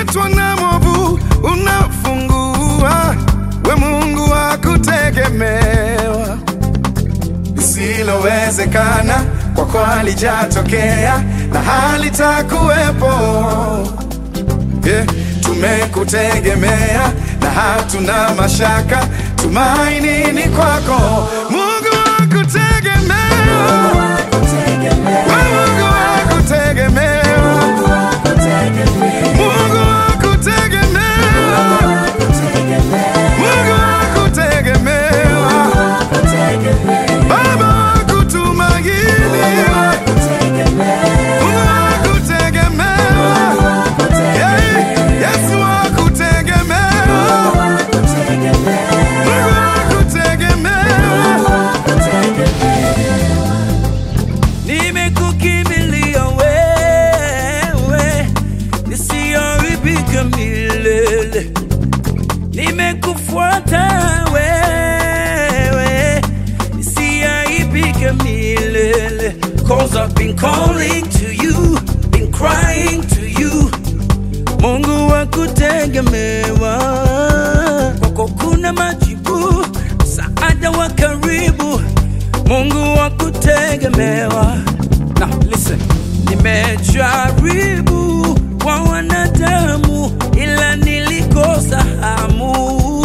ukiitwa na mwovu unafungua, we Mungu wa kutegemewa. Lisilowezekana kwako halijatokea na halitakuwepo. Yeah, tumekutegemea na hatuna mashaka, tumaini ni kwako, Mungu wa kutegemewa. We Mungu wa kutegemewa, Mungu wa kutegemewa, Mungu wa kutegemewa, Baba wa kutumainiwa, Mungu wa kutegemewa, Yeah, Yesu wa kutegemewa, Mungu wa kutegemewa. Nimekukimbilia wewe, nisiharibika milele. Nimekufuata wewe, nisiharibika milele. Cause I've been calling to you, been crying to you. Mungu wa kutegemewa, kwako kuna majibu, msaada wa karibu. Mungu wa kutegemewa. Now listen, nimejaribu kwa wanadamu, ila nilikosa hamu,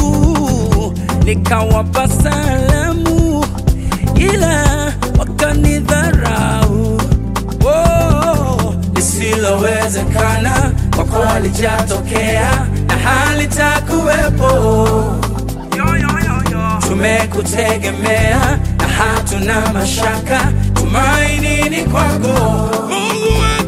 nikawapa salamu, ila wakanidharau. Oh, lisilowezekana kwako halijatokea na halitakuwepo. Tumekutegemea na hatuna mashaka, tumaini ni kwako. Mungu wa